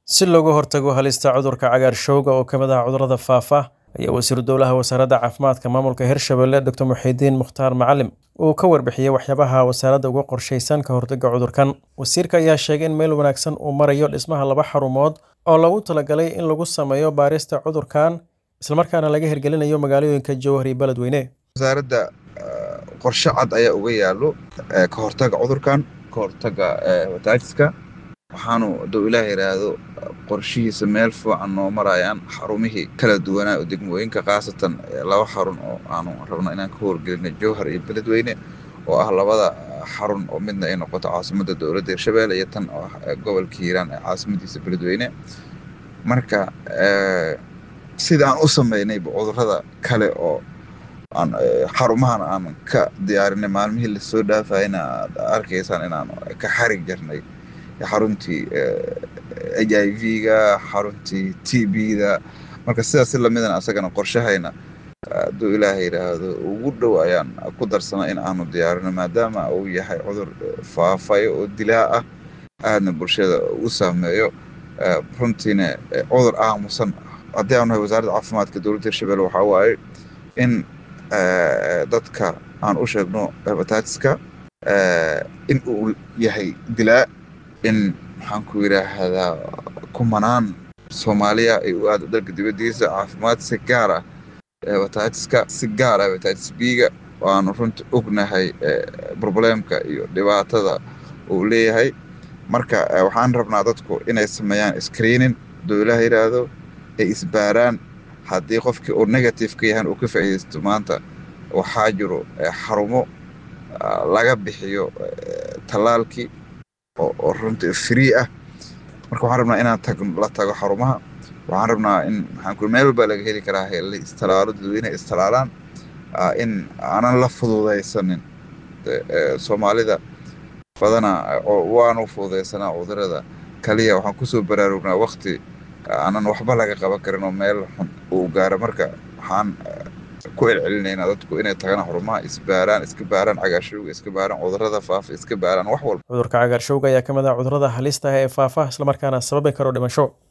si looga hortago halista cudurka cagaarshowga oo ka mid ah cudurrada faafa ayaa wasiiru dowlaha wasaaradda caafimaadka maamulka hirshabelle doctor muxiidiin mukhtaar macalim uu ka warbixiyey waxyaabaha wasaaradda uga qorshaysan ka hortagga cudurkan wasiirka ayaa sheegay in meel wanaagsan uu marayo dhismaha laba xarumood oo loogu talagalay in lagu sameeyo baarista cudurkan islamarkaana laga hirgelinayo magaalooyinka jowhar iyo beledweyne wasaaradda qorshe cad ayaa uga yaallo ka hortagga cudurkan ka hortagga hepatitis-ka waxaanu hadduu ilaah yidhaahdo qorshihiisa meel fiican noo marayaan xarumihii kala duwanaa oo degmooyinka khaasatan laba xarun oo aanu rabno inaan ka howlgelino jowhar iyo beledweyne oo ah labada xarun oo midna ay noqoto caasimadda dowladda hirshabelle iyo tan oo ah gobolka hiiraan ee caasimadiisa beledweyne marka sida aan u sameynayba cudurrada kale oo aan xarumahan aan ka diyaarinay maalmihii lasoo dhaafayna aad arkaysaan inaan ka xarig jarnay xaruntii h i v-ga xaruntii t b-da marka sidaas si lamidan asagana qorshahayna hadduu ilaaha yidhaahdo ugu dhow ayaan ku darsana in aanu diyaarino maadaama uu yahay cudur faafayo oo dilaa ah aadna bulshada u saameeyo runtiina cudur aamusan haddii aanu nahay wasaaradda caafimaadka dowladda hirshabelle waxaa waaye in dadka aan u sheegno hepatitis-ka in uu yahay dilaa in maxaan ku yidhaahdaa kumanaan soomaaliya ay u aado dalka dibaddiisa caafimaad si gaar ah hepatitis-ka si gaar ah hepatitis b-ga waanu runta ognahay probleemka iyo dhibaatada uu leeyahay marka waxaan rabnaa dadku inay sameeyaan screening hadduu ilaah yidhaahdo ay isbaaraan haddii qofkii uu negative ka yahan uu ka faa'iidaysto maanta waxaa jiro xarumo laga bixiyo tallaalkii oo runtii free ah marka waxaan rabnaa inaan tag la tago xarumaha waxaan rabnaa in maxaan ku meel walbaa laga heli karaa la istalaalo dadweyne istalaalaan in aanan la fududaysanin soomaalida badana waanu fududaysanaa cudurada kaliya waxaan kusoo baraarugnaa wakti aanan waxba laga qaban karin oo meel xun uu gaaro marka waxaan ku celcelinaynaa dadku inay tagaan xarumaha isbaaraan iska baaraan cagaarshowga iska baaraan cudurrada faafa iska baaraan wax walba cudurka cagaarshowga ayaa ka mid ah cudurrada halista ah ee faafa islamarkaana sababi karo dhimasho